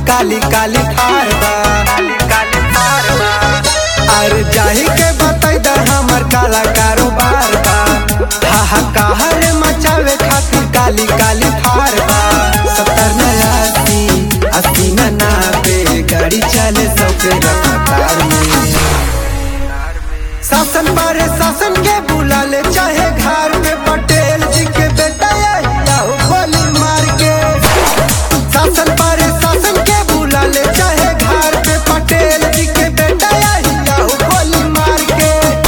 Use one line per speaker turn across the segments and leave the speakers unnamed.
काली काली ठार बा अरे जाही के बताई दा हमर काला कारोबार बा हा हा कहर मचावे खातिर काली काली ठार बा सत्तर न अस्सी अस्सी न नाबे गाड़ी चले सौ के रफ्तार में शासन पर शासन के बुला ले चाहे घर में पटेल जी के बेटा या हो गोली मार के शासन पर शासन के बुला ले चाहे घर पे पटेल जी के बेटा या हो गोली मार के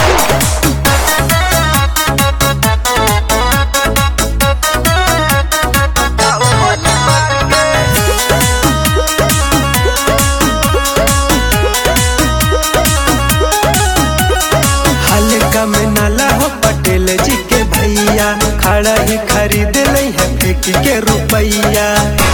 हल्का में नाला हो पटेल जी के भैया खड़ा ही खरीद लई है फेंक के रुपैया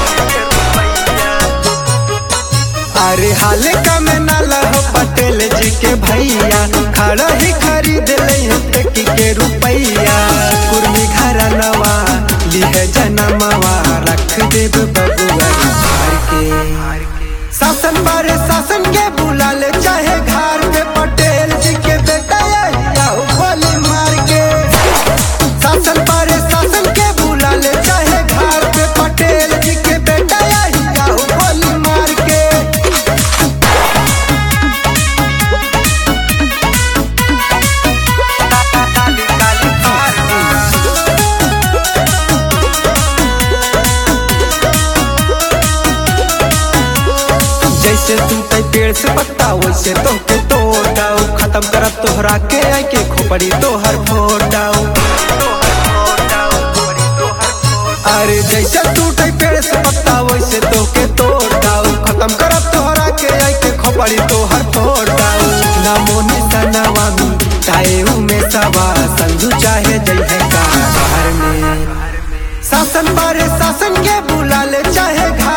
अरे हल्का में नाला हो पटेल जी के भैया खड़ा ही खरीद लई है फेंक के रुपैया कुर्मी घरा नवा लिहे जनमवा रख देव बबुआ हार के शासन पर शासन के बुला ले चाहे घर पे पटेल जी के बेटा या हो गोली मार के शासन पर शासन के बुला ले चाहे घर पे पटेल जी के बेटा या हो गोली मार के जैसे टूटे पेड़ से पत्ता वैसे तो के तोड़ दाऊ खत्म करब तोहरा के आई के खोपड़ी तोहर फोड़ दाऊ अरे जैसे टूटे पेड़ से पत्ता वैसे तो के तोड़ दाऊ खत्म करब तोहरा के आई के खोपड़ी तोहर फोड़ दाऊ नमो निसनवा मी ताए में सवा संजू चाहे जय है कार में शासन पर शासन के बुला ले चाहे घर